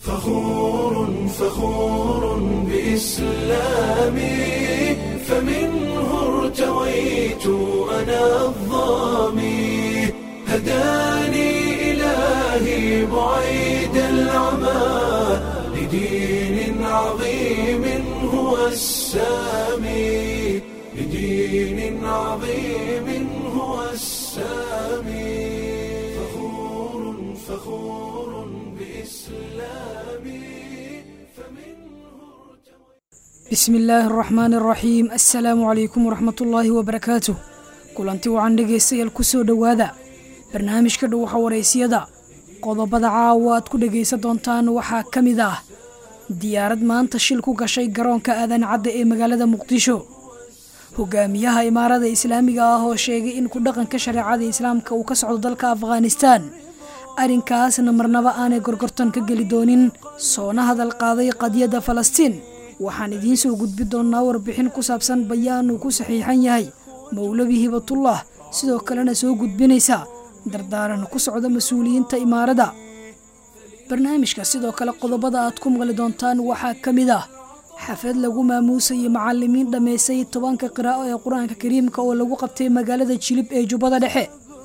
فخور فخور بإسلامي فمنه ارتويت أنا الظامي هداني إلهي بعيد العمى لدين عظيم هو السامي لدين عظيم هو السامي فخور فخور بإسلامي فمنه bismi illaahi araxmaani araxiim assalaamu calaykum waraxmatullaahi wabarakaatuh kulanti wacan dhegaystayaal ku soo dhowaada barnaamijka dhuwaxa waraysiyada qodobada caawa aad ku dhegaysan doontaan waxaa ka mid ah diyaarad maanta shil ku gashay garoonka aadan cadda ee magaalada muqdisho hogaamiyaha imaarada islaamiga ah oo sheegay in ku dhaqanka shareecada islaamka uu ka socdo dalka afghanistaan arrinkaasna marnaba aanay gorgortan ka geli doonin soona hadal qaaday qadiyadda falastiin waxaan idiin soo gudbi doonnaa warbixin ku saabsan bayaan uu ku saxiixan yahay mowlabi hibatullah sidoo kalena soo gudbinaysa dardaaran ku socda mas-uuliyiinta imaarada barnaamijka sidoo kale qodobada aad ku maqli doontaan waxaa ka mid ah xaflad lagu maamuusayay macalimiin dhammaysay tobanka qiraa'o ee qur-aanka kariimka oo lagu qabtay magaalada jilib ee jubbada dhexe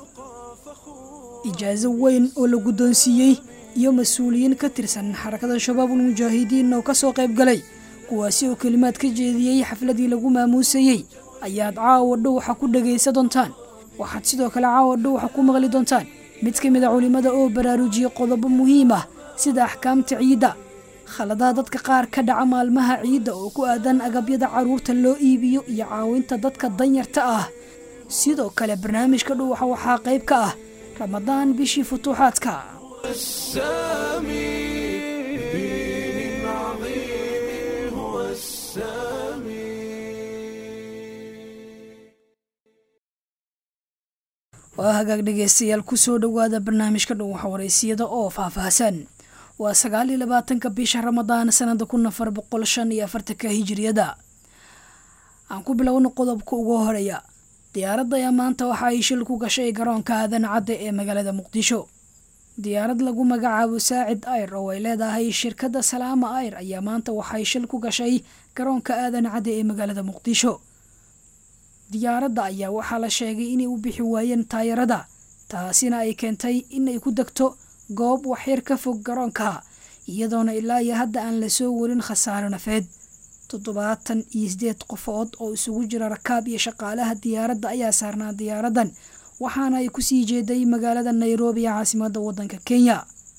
ijaaso weyn oo la guddoonsiiyey iyo mas-uuliyiin ka tirsan xarakada shabaabul mujaahidiin oo ka soo qayb galay kuwaasi oo kelimaad ka jeediyey xafladii lagu maamuusayey ayaad caawa dhowxa ku dhegaysa doontaan waxaad sidoo kale caawa dhowxa ku maqli doontaan mid ka mid a culimmada oo baraarujiyey qodobo muhiim ah sida axkaamta ciidda khaladaha dadka qaar ka dhaca maalmaha ciidda oo ku aadan agabyada carruurta loo iibiyo iyo caawinta dadka danyarta ah sidoo kale barnaamijka dhowxa waxaa qayb ka ah ramadaan bishii futuuxaadka السامي لدين عظيم هو السامي waa hagaag dhegaystayaal ku soo dhowaada barnaamijka dhuwaxa waraysiyada oo faahfaahsan waa sagaal iyo labaatanka bisha ramadaan sanada kun afar boqol shan iyo afartanka hijiriyada aan ku bilowno qodobka ugu horeeya diyaaradda ayaa maanta waxa ay shil ku gashay garoonka aadan cadde ee magaalada muqdisho diyaarad lagu magacaabo saacid ayr oo ay leedahay shirkadda salaama ayr ayaa maanta waxay shil ku gashay garoonka aadan cadde ee magaalada muqdisho diyaaradda ayaa waxaa la sheegay inay u bixi waayeen taayarada taasina ay keentay inay ku degto goob waxyar ka fog garoonka iyadoona ilaa iyo hadda aan lasoo warin khasaaro nafeed toddobaatan iyo sideed qofood oo isugu jira rakaab iyo shaqaalaha diyaaradda ayaa saarnaa diyaaraddan waxaana ay kusii jeeday magaalada nairobi ee caasimadda waddanka kenya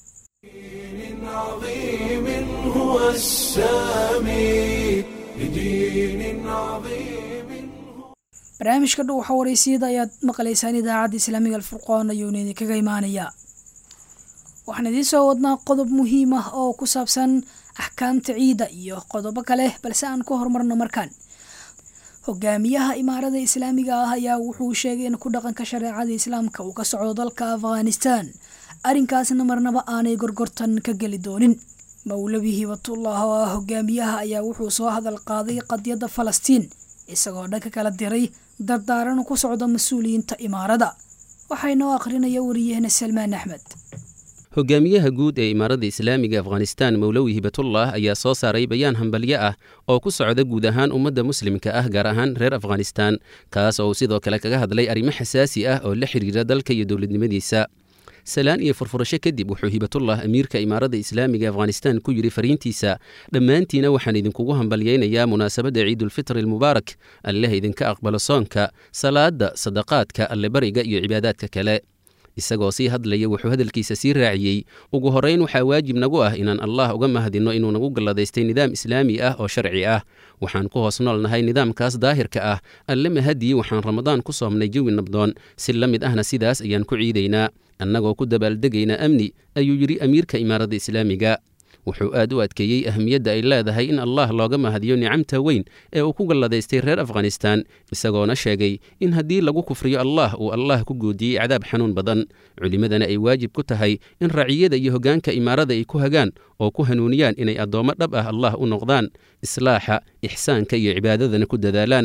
دين عظيم هو السامي لدين عظيم barnaamijka dhuwaxa waraysiyada ayaad maqlaysaan idaacadda islaamiga alfurqoon ayuuna idinkaga imaanayaa waxaan idiin soo wadnaa qodob muhiim ah oo ku saabsan axkaamta ciidda iyo qodobo kale balse aan ku horumarno markaan hogaamiyaha imaarada islaamiga ah ayaa wuxuu sheegay in ku dhaqanka shareecada islaamka uu ka socdo dalka afghanistan arrinkaasna marnaba aanay gorgortan ka geli doonin mowlabi hibatullah oo ah hogaamiyaha ayaa wuxuu soo hadal qaaday qadiyadda falastiin isagoo dhanka kala diray dardaaran ku socda mas-uuliyiinta imaarada waxaa inoo aqrinaya wariyahena salmaan axmed hogaamiyaha guud ee imaaradda islaamiga afghanistan mowlowi hibatullah ayaa soo saaray bayaan hambalyo ah oo ku socda guud ahaan ummadda muslimka ah gaar ahaan reer afghanistan kaas oo uu sidoo kale kaga hadlay arrimo xasaasi ah oo la xidhiira dalka iyo dowladnimadiisa salaan iyo furfurasho kadib wuxuu hibatullah amiirka imaaradda islaamiga afghanistan ku yidhi fariintiisa dhammaantiina waxaan idinkugu hambalyaynayaa munaasabadda ciidulfitri almubaarak alleh idinka aqbalo soonka salaadda sadaqaadka allebariga iyo cibaadaadka kale isagoo sii hadlaya wuxuu hadalkiisa sii raaciyey ugu horrayn waxaa waajib nagu ah inaan allah uga mahadinno inuu nagu galladaystay nidaam islaami ah oo sharci ah waxaan ku hoos nool nahay nidaamkaas daahirka ah alle mahadii waxaan ramadaan ku soomnay jawi nabdoon si la mid ahna sidaas ayaan ku ciidaynaa annagoo ku dabaaldegaynaa amni ayuu yidhi amiirka imaaradda islaamiga wuxuu aad u adkeeyey ahmiyadda ay leedahay in allah looga mahadiyo nicamta weyn ee uu ku galladaystay reer afghanistan isagoona sheegay in haddii lagu kufriyo allah uu allah ku goodiyey cadaab xanuun badan culimmadana ay waajib ku tahay in raciyada iyo hoggaanka imaarada ay ku hagaan oo ku hanuuniyaan inay addoommo dhab ah allah u noqdaan islaaxa ixsaanka iyo cibaadadana ku dadaalaan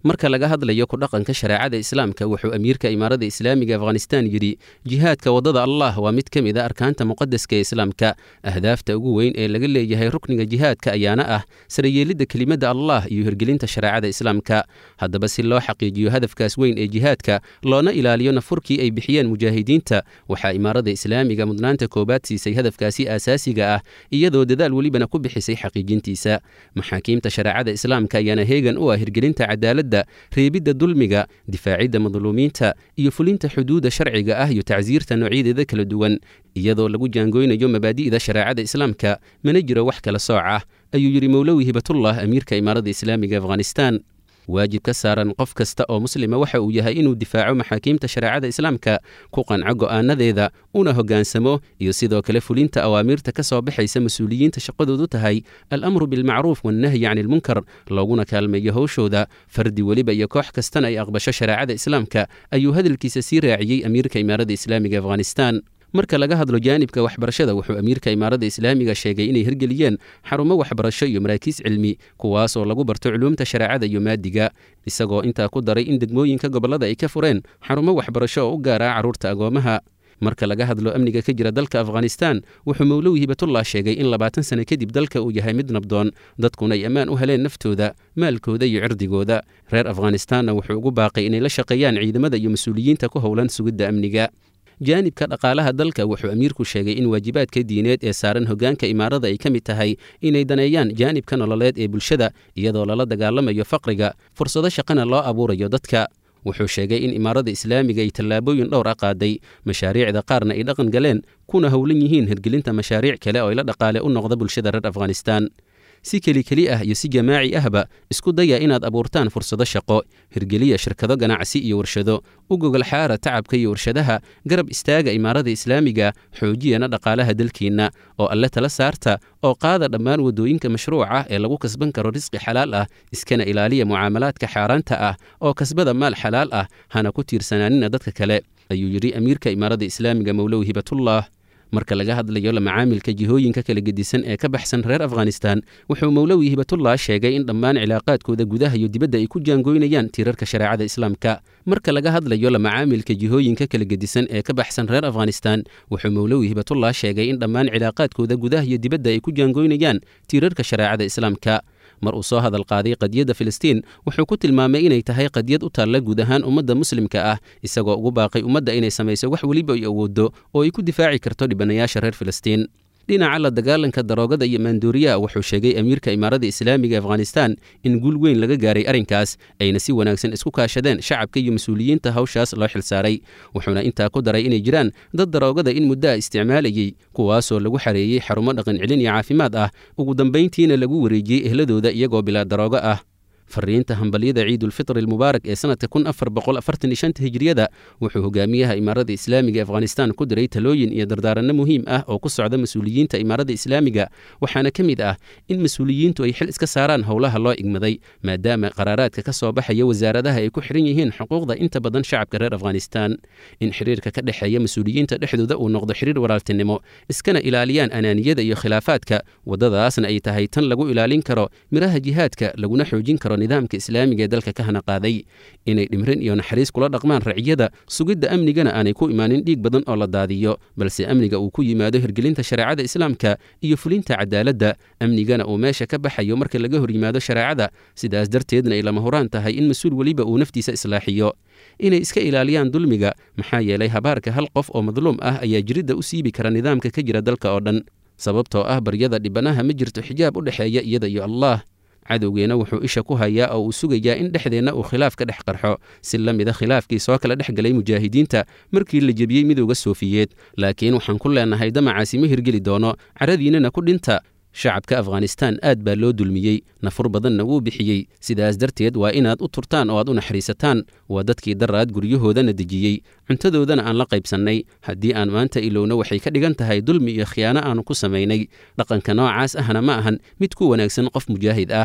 marka laga hadlayo ku dhaqanka shareecada islaamka wuxuu amiirka imaarada islaamiga afghanistan yidhi jihaadka waddada allah waa mid ka mid a arkaanta muqadaska ee islaamka ahdaafta ugu weyn ee laga leeyahay rukniga jihaadka ayaana ah sarayeelidda kelimadda allah iyo hirgelinta shareecada islaamka haddaba si loo xaqiijiyo hadafkaas weyn ee jihaadka loona ilaaliyo nafurkii ay bixiyeen mujaahidiinta waxaa imaarada islaamiga mudnaanta koobaad siisay hadafkaasi aasaasiga ah iyadoo dadaal welibana ku bixisay xaqiijintiisa maxaakiimta shareecada islaamka ayaana heegan u ah hirgelinta cadaaladda reebidda dulmiga difaacidda madluumiinta iyo fulinta xuduudda sharciga ah iyo tacsiirta noocyadeeda kala duwan iyadoo lagu jaangoynayo mabaadi'da shareecada islaamka mana jiro wax kala sooc ah ayuu yidhi mowlowi hibatullah amiirka imaarada islaamiga afghanistan waajib ka saaran qof kasta oo muslima waxa uu yahay inuu difaaco maxaakiimta shareecada islaamka ku qanco go'aanadeeda una hoggaansamo iyo sidoo kale fulinta awaamiirta ka soo baxaysa mas-uuliyiinta shaqadoodu tahay alamru bilmacruuf wannahyi cani ilmunkar looguna kaalmeeyo howshooda fardi weliba iyo koox kastana ay aqbasho shareecada islaamka ayuu hadalkiisa sii raaciyey amiirka imaarada islaamiga afghanistan marka laga hadlo jaanibka waxbarashada wuxuu amiirka imaarada islaamiga sheegay inay hirgeliyeen xarumo waxbarasho iyo maraakiis cilmi kuwaasoo lagu barto culuumta shareecada iyo maadiga isagoo intaa ku daray in degmooyinka gobollada ay ka fureen xarumo waxbarasho oo u gaara carruurta agoomaha marka laga hadlo amniga ka jira dalka afghanistan wuxuu mowlowi hibatullah sheegay in labaatan sane kadib dalka uu yahay mid nabdoon dadkuna ay ammaan u heleen naftooda maalkooda iyo cirdigooda reer afghanistanna wuxuu ugu baaqay inay la shaqeeyaan ciidamada iyo mas-uuliyiinta ku howlan sugidda amniga jaanibka dhaqaalaha dalka wuxuu amiirku sheegay in waajibaadka diineed ee saaran hoggaanka imaarada ay ka mid tahay inay daneeyaan jaanibka nololeed ee bulshada iyadoo lala dagaalamayo faqriga fursado shaqana loo abuurayo dadka wuxuu sheegay in imaarada islaamiga ay tallaabooyin dhowr a qaaday mashaariicda qaarna ay dhaqan galeen kuna howlan yihiin hirgelinta mashaariic kale oo ila dhaqaale u noqda bulshada reer afghanistan si keli keli ah iyo si jamaaci ahba isku daya inaad abuurtaan fursado shaqo hirgeliya shirkado ganacsi iyo warshado u gogol xaara tacabka iyo warshadaha garab istaaga imaarada islaamiga xoojiyana dhaqaalaha dalkeenna oo alle tala saarta oo qaada dhammaan waddooyinka mashruuca ee lagu kasban karo risqi xalaal ah iskana ilaaliya mucaamalaadka xaaraanta ah oo kasbada maal xalaal ah hana ku tiirsanaanina dadka kale ayuu yidhi amiirka imaarada islaamiga mowlow hibatullah marka laga hadlayo la macaamilka jihooyinka kala gedisan ee ka baxsan reer afghanistan wuxuu mowlowi hibatullah sheegay in dhammaan cilaaqaadkooda gudaha iyo dibadda ay ku jaangoynayaan tiirarka shareecada islaamka marka laga hadlayo la macaamilka jihooyinka kala gedisan ee ka baxsan reer afghanistan wuxuu mowlowi hibatullah sheegay in dhammaan cilaaqaadkooda gudaha iyo dibadda ay ku jaangoynayaan tiirarka shareecada islaamka mar uu soo hadal qaaday qadiyadda filistiin wuxuu ku tilmaamay inay tahay qadiyad u taalla guud ahaan ummadda muslimka ah isagoo ugu baaqay ummadda inay samayso wax weliba ay awooddo oo ay ku difaaci karto dhibanayaasha reer filistiin dhinaca la dagaalanka daroogada iyo maanduuriyaha wuxuu sheegay amiirka imaarada islaamiga afghanistan in guul weyn laga gaaray arrinkaas ayna si wanaagsan isku kaashadeen shacabka iyo mas-uuliyiinta hawshaas loo xilsaaray wuxuuna intaa ku daray inay jiraan dad daroogada in muddo a isticmaalayey kuwaasoo lagu xareeyey xarumo dhaqan celin iyo caafimaad ah ugu dambayntiina lagu wareejiyey ehladooda iyagoo bilaa daroogo ah fariinta hambalyada ciidulfitri almubaarak ee sanadka kun afar boqol afartan iyo shanta hijriyada wuxuu hogaamiyaha imaarada islaamiga afghanistan ku diray talooyin iyo dardaaranno muhiim ah oo ku socda mas-uuliyiinta imaarada islaamiga waxaana ka mid ah in mas-uuliyiintu ay xil iska saaraan howlaha loo igmaday maadaama qaraaraadka ka soo baxaya wasaaradaha ay ku xihan yihiin xuquuqda inta badan shacabka reer afghanistan in xiriirka ka dhexeeya mas-uuliyiinta dhexdooda uu noqdo xiriir walaaltinimo iskana ilaaliyaan anaaniyada iyo khilaafaadka waddadaasna ay tahay tan lagu ilaalin karo miraha jihaadka laguna xoojin karo nidaamka islaamiga ee dalka ka hana qaaday inay dhimrin iyo naxariis kula dhaqmaan raciyada sugidda amnigana aanay ku imaanin dhiig badan oo la daadiyo balse amniga uu ku yimaado hirgelinta shareecada islaamka iyo fulinta cadaaladda amnigana uu meesha ka baxayo marka laga hor yimaado shareecada sidaas darteedna ay lama huraan tahay in mas-uul weliba uu naftiisa islaaxiyo inay iska ilaaliyaan dulmiga maxaa yeelay habaarka hal qof oo madluum ah ayaa jiridda u siibi kara nidaamka ka jira dalka oo dhan sababtoo ah baryada dhibanaha ma jirto xijaab u dhexeeya iyada iyo allah cadowgeena wuxuu isha ku hayaa oo uu sugayaa in dhexdeenna uu khilaaf ka dhex qarxo si la mida khilaafkii soo kala dhex galay mujaahidiinta markii la jebiyey midowga soofiyeed laakiin waxaan ku leenahay damacaasi ma hirgeli doono caradiinnana ku dhinta shacabka afghanistan aad baa loo dulmiyey nafur badanna wuu bixiyey sidaas darteed waa inaad u turtaan oo aad u naxariisataan waa dadkii daraad guryahoodana dejiyey cuntadoodana aan la qaybsannay haddii aan maanta ilowna waxay ka dhigan tahay dulmi iyo khiyaano aanu ku samaynay dhaqanka noocaas ahna ma ahan mid ku wanaagsan qof mujaahid ah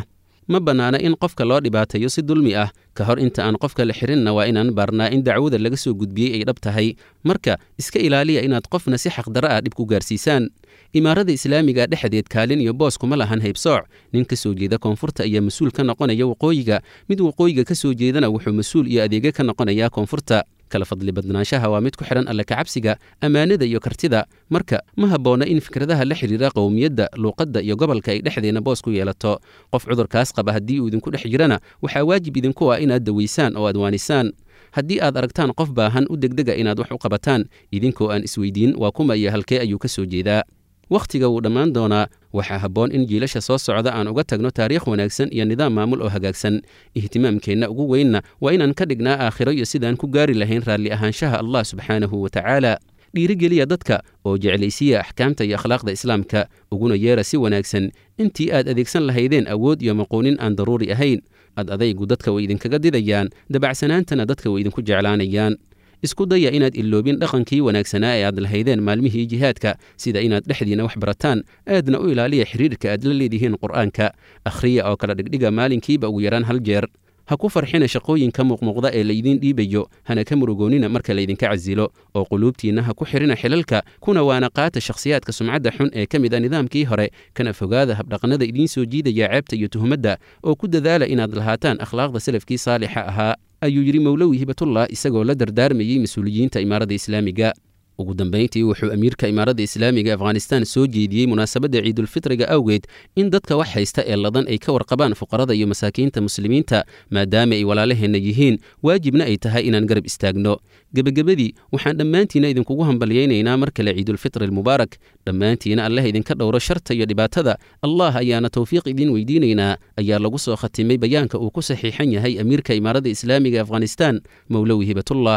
ma bannaana in qofka loo dhibaateeyo si dulmi ah ka hor inta aan qofka la xirinna waa inaan baarnaa in dacwada laga soo gudbiyey ay dhab tahay marka iska ilaaliya inaad qofna si xaqdarro ah dhib ku gaarsiisaan imaarada islaamiga dhexdeed kaalin iyo boos kuma lahan haybsooc nin ka soo jeeda koonfurta ayaa mas-uul ka noqonaya waqooyiga mid waqooyiga ka soo jeedana wuxuu mas-uul iyo adeega ka noqonayaa koonfurta kala fadli badnaanshaha waa mid ku xidhan alle kacabsiga ammaanada iyo kartida marka ma habboona in fikradaha la xidhiira qowmiyadda luuqadda iyo gobolka ay dhexdeena boos ku yeelato qof cudurkaas qaba haddii uu idinku dhex jirana waxaa waajib idinku ah inaad dawaysaan oo aad waanisaan haddii aad aragtaan qof baahan u degdega inaad wax u qabataan idinkoo aan isweydiin waa kuma iyo halkee ayuu ka soo jeedaa wakhtiga wuu dhammaan doonaa waxaa habboon in jiilasha soo socda aan uga tagno taariikh wanaagsan iyo nidaam maamul oo hagaagsan ihtimaamkeenna ugu weynna waa inaan ka dhignaa aakhiro iyo sidaan ku gaari lahayn raalli ahaanshaha allah subxaanahu wa tacaala dhiirigeliya dadka oo jeclaysiya axkaamta iyo akhlaaqda islaamka uguna yeera si wanaagsan intii aad adeegsan lahaydeen awood iyo maqoonin aan daruuri ahayn ad adaygu dadka way idinkaga didayaan dabacsanaantana dadka way idinku jeclaanayaan isku daya inaad iloobin dhaqankii wanaagsanaa ee aad lahaydeen maalmihii jihaadka sida inaad dhexdiina wax barataan aadna u ilaaliya xidhiirka aad la leedihiin qur'aanka akhriya oo kala dhigdhiga maalinkiiba ugu yaraan hal jeer ha ku farxina shaqooyinka muuqmuuqda ee laydiin dhiibayo hana ka murugoonina marka laydinka casilo oo quluubtiinna ha ku xidhina xilalka kuna waana qaata shakhsiyaadka sumcadda xun ee ka mid a nidaamkii hore kana fogaada habdhaqannada idiin soo jiidaya ceebta iyo tuhmadda oo ku dadaala inaad lahaataan akhlaaqda salafkii saalixa ahaa ayuu yidhi mowlowi hibatullah isagoo la dardaarmayey mas-uuliyiinta imaaradda islaamiga ugu dambayntii wuxuu amiirka imaaradda islaamiga afghanistan soo jeediyey munaasabadda ciidulfitriga awgeed in dadka wax haysta ee ladan ay ka warqabaan fuqarada iyo masaakiinta muslimiinta maadaama ay walaalaheenna yihiin waajibna ay tahay inaan garab istaagno gebagabadii waxaan dhammaantiina idinkugu hambalyaynaynaa mar kale ciidulfitri almubaarak dhammaantiina allah idinka dhowro sharta iyo dhibaatada allah ayaana towfiiq idiin weydiinaynaa ayaa lagu soo khatimay bayaanka uu ku saxiixan yahay amiirka imaaradda islaamiga afghanistan mowlowi hibatullah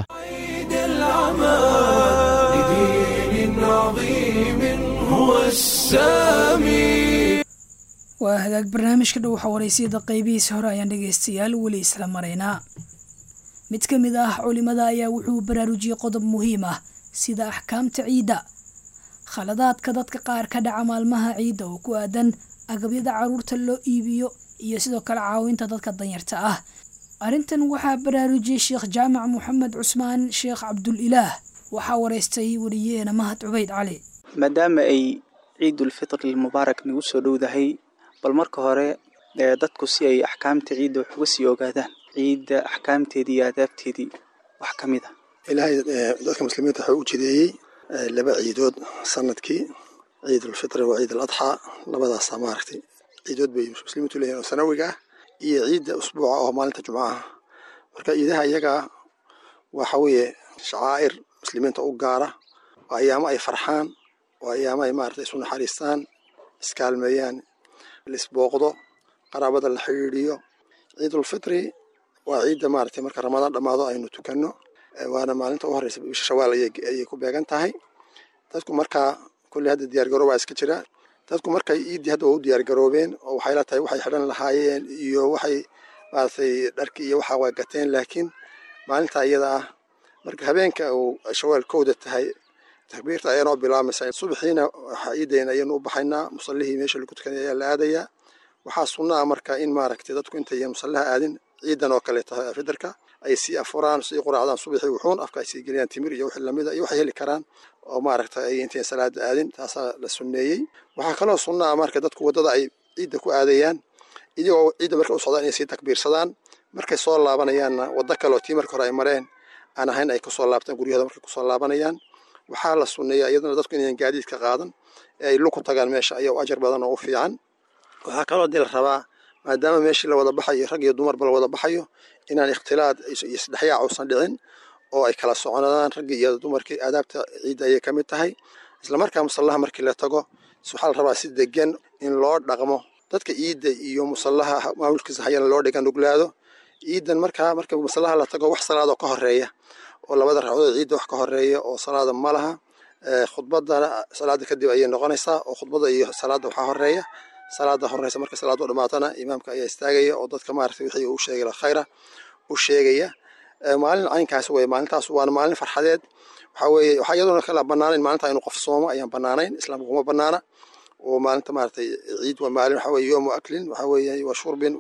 لدين عظيم هو السامي waa hagaag barnaamijka dhow xawareysiyada qaybihiisa hore ayaan dhegaystayaal weli isla maraynaa mid ka mid ah culimada ayaa wuxuu baraarujiyey qodob muhiim ah sida axkaamta ciidda khaladaadka dadka qaar ka dhaca maalmaha ciidda oo ku aadan agabyada caruurta loo iibiyo iyo sidoo kale caawinta dadka danyarta ah arrintan waxaa baraarujiyey sheekh jaamac moxamed cusmaan sheekh cabdul ilaah waxaa wareystay wariyeena mahad cubayd cali maadaama ay ciidulfitri mubaarak nagu soo dhowdahay bal marka hore ee dadku si ay axkaamta ciidda wax uga sii ogaadaan ciidda axkaamteedii iyo aadaabteedii wax ka mid a ilaahay dadka muslimiinta wuxuu u jideeyey laba ciidood sanadkii ciidulfitri waa ciid aladxaa labadaasaa maaragtay ciidood bay muslimiintu leeyihin oo sanawiga ah iyo ciidda usbuuca oo maalinta jumcaha marka ciidaha iyagaa waxa weeye shacaa'ir muslimiinta u gaara waa ayaamo ay farxaan waa ayaamo ay maarata isu naxariistaan iskaalmeeyaan laisbooqdo qaraabada la xidhiidhiyo ciidulfitri waa ciidda maaragtay marka ramadaan dhammaado aynu tukanno waana maalinta u horeysa bisha shawaal ayay ku beegan tahay dadku markaa kulli hadda diyaargaroob baa iska jira dadku markay iiddii hadda waa u diyaargaroobeen oo waxay la tahay waxay xidhan lahaayeen iyo waxay maaragtay dharki iyo waxa waa gateen laakiin maalinta iyada ah marka habeenka uu shawaal kowda tahay takbiirta ayaanoo bilaamaysa subaxiina waxaa ciidayna ayaynu u baxaynaa musallihii meesha lagu tukanay ayaa la aadayaa waxaa sunna ah marka in maaragtay dadku intayan musallaha aadin ciidan oo kale tahay fidarka ay sii afuraan sii quraacdaan subaxii wuxuun afka ay sii geliyaan timir iyo wixii lamida iyo waxay heli karaan oo maaragtay ay intayan salaada aadin taasaa la sunneeyey waxaa kaloo sunna ah marka dadku waddada ay ciidda ku aadayaan iyagoo ciidda marka u socdaan inay sii takbiirsadaan markay soo laabanayaanna waddo kale oo tii marka hore ay mareen aan ahayn ay kusoo laabtaan guryahooda markay kusoo laabanayaan waxaa la sunneeyaa iyadana dadku inayan gaadiidka qaadan ee ay luku tagaan meesha ayaa u ajar badan oo u fiican waxaa kaloo dii la rabaa maadaama meeshii la wada baxayo rag iyo dumarba la wada baxayo inaan ikhtilaad iyo isdhexyaac uusan dhicin oo ay kala soconadaan raggii iyo dumarkii aadaabta ciidda ayay ka mid tahay islamarkaa musallaha markii la tago waxaa la rabaa si degan in loo dhaqmo dadka ciidda iyo musallaha maamulkiisa hayana loo dhiga nuglaado ciidan markaa marka musallaha la tago wax salaadoo ka horeeya oo labada ragcadood ciidda wax ka horeeya oo salaada ma laha khudbadana salaada kadib ayay noqonaysaa oo khudbada iyo salaada waxaa horeeya salaada horeysa marka salaadu dhamaatana imaamka ayaa istaagaya oo dadka maaragtay wixii uu sheegay khayra u sheegaya maalin caynkaas weye maalintaas waana maalin farxadeed waxaa weeye waxaa iyadoona kala banaanayn maalinta inuu qof soomo ayaan banaanayn islaamka kuma banaana oo maalinta maaragtay ciid waa maalin waxaa weye yoomu aklin waxaa weeye wa shurbin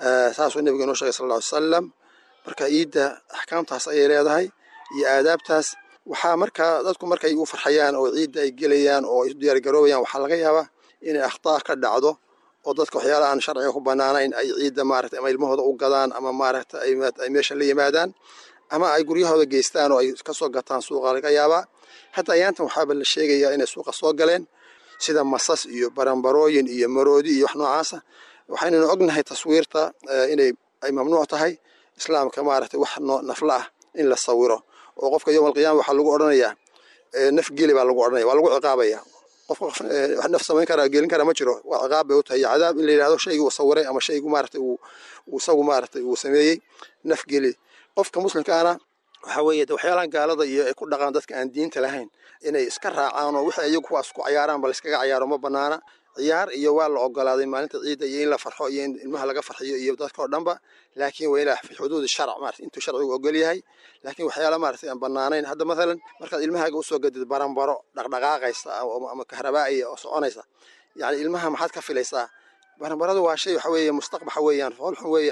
saasuu nebiga inoo sheegay sal alla ly salam marka ciidda axkaamtaas ayay leedahay iyo aadaabtaas waxaa markaa dadku markay u farxayaan oo ciidda ay gelayaan oo ay u diyaargaroobayaan waxaa laga yaabaa inay akhtaa ka dhacdo oo dadka waxyaalaha aan sharciga ku bannaanayn ay ciidda maaragtay ama ilmahooda u gadaan ama maaragtay ay meesha la yimaadaan ama ay guryahooda geystaan oo ay kasoo gataan suuqa laga yaabaa hadda ayaantan waxaaba la sheegayaa inay suuqa soo galeen sida masas iyo baranbarooyin iyo maroodi iyo wax noocaasa waxaynanu ognahay taswiirta inay ay mamnuuc tahay islaamka maaragtay wax nafla ah in la sawiro oo qofka yowm alqiyama waxaa lagu odhanayaa naf geli baa lagu odhanaya waa lagu ciqaabaya qofka qof wax naf samayn kara gelin kara ma jiro waa ciqaab bay u tahay iyo cadaab in la yidhahdo shaygii uu sawiray ama shaygu maaragtay uu isagu maaragtay uu sameeyey naf geli qofka muslimkaana waxa weeye waxyaalahan gaalada iyo ay ku dhaqaan dadka aan diinta lahayn inay iska raacaan oo wixii iyagu kuwaas ku cayaaraan ba layskaga cayaaro ma banaana ciyaar iyo waa la ogolaaday maalinta ciidda iyo in la farxo iyo in ilmaha laga farxiyo iyo dadka oo dhanba laakiin waa ilaa fi xuduudi sharc maarata intuu sharcigu ogol yahay laakiin waxyaala maaragtay aan banaanayn hadda mathalan markaad ilmahaaga usoo gadid baranbaro dhaqdhaqaaqaysa ama kahrabaa'iya oo soconaysa yacni ilmaha maxaad ka filaysaa baranbaradu waa shay waxa weeye mustaqbaxa weeyaan foolxun weeye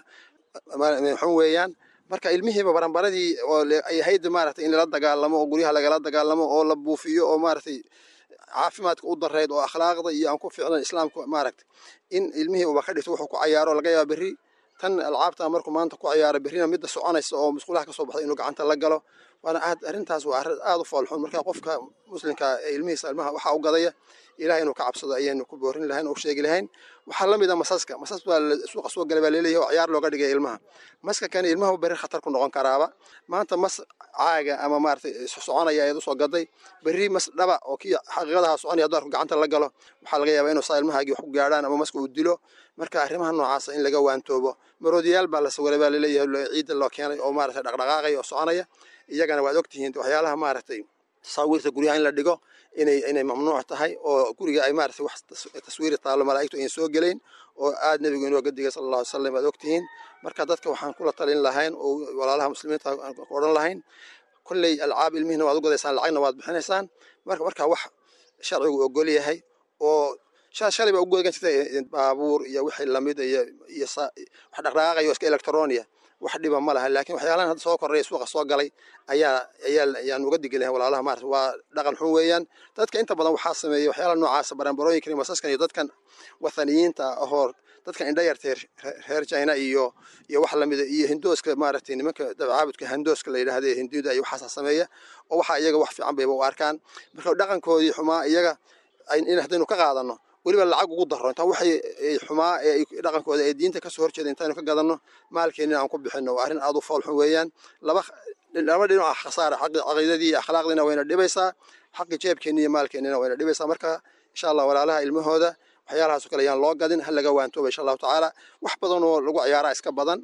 xun weeyaan marka ilmihiiba baranbaradii oo ay ahayd maaragtay in lala dagaalamo oo guryaha lagala dagaalamo oo la buufiyo oo maaragtay caafimaadka u darayd oo akhlaaqda iyo aan ku ficlan islaamka maaragtay in ilmihii uba ka dhigto wuxuu ku cayaaro laga yaaba berri tan alcaabta markuu maanta ku cayaaro berrina midda soconaysa oo musqulaha ka soo baxday inuu gacanta la galo waana aad arrintaas waa arrin aad u foolxun marka qofka muslimka ee ilmihiisa ilmaha waxaa u gadaya ilaah inuu ka cabsado ayaynu ku boorin lahayn oo u sheegi lahayn waxaa la mid a masaska masas baa suuqa soo galay baa leeleeyahay oo ciyaar looga dhigaya ilmaha maska kani ilmaha berri khatar ku noqon karaaba maanta mas caaga ama maaragtay soconaya ayaad usoo gaday berri mas dhaba oo kii xaqiiqadaha soconaya hadduu arku gacanta la galo waxaa laga yaabaa inuu saa ilmahaagii wax ku gaadhaan ama maska uu dilo marka arrimaha noocaasa in laga waantoobo maroodiyaal baa la sawiray baa laleeyahay ciidda loo keenay oo maaragtay dhaqdhaqaaqaya oo soconaya iyagana waad ogtihiin waxyaalaha maaragtay tasaawiirta guryaha in la dhigo inay inay mamnuuc tahay oo guriga ay maaragtay wax taswiiri taallo malaa'igtu ayan soo gelayn oo aad nebigu inooga digay sala allahu alay salam waad ogtihiin marka dadka waxaan kula talin lahayn oo walaalaha muslimiinta ku odhan lahayn kolley alcaab ilmihina waad u gadaysaan lacagna waad bixinaysaan marka markaa wax sharcigu ogol yahay oo shalay baa u godan jirtay baabuur iyo wixii lamid iyo iyo wax dhaqdhaqaaqayo iska electronia wax dhiba ma laha laakiin waxyaalahan hadda soo korreeya suuqa soo galay ayaa ayaa ayaan uga digi lahayn walaalaha maarata waa dhaqan xun weeyaan dadka inta badan waxaa sameeya waxyaalaha noocaasa baranbarooyinkan iyo masaskan iyo dadkan wathaniyiinta ahoor dadkan indha yartay reer china iyo iyo wax lamida iyo hindooska maaragtay nimanka dabcaabudka hindooska la yidhaahda hindida iyo waxaasa sameeya oo waxaa iyaga wax fiican bayba u arkaan marka dhaqankoodii xumaa iyaga in haddaynu ka qaadano weliba lacag ugu daro intaa waxay xumaa ee dhaqankooda ee diinta kasoo horjeeda intaynu ka gadanno maalkeenina aan ku bixino waa arrin aad u fool xun weeyaan laba laba dhinac ah khasaara xaqi caqiidadii iyo akhlaaqdiina wayna dhibaysaa xaqi jeebkeenni iyo maalkeennina wayna dhibaysaa marka insha allah walaalaha ilmahooda waxyaalahaasoo kale ayaan loo gadin ha laga waantooba insha allahu tacaala wax badan oo lagu ciyaaraa iska badan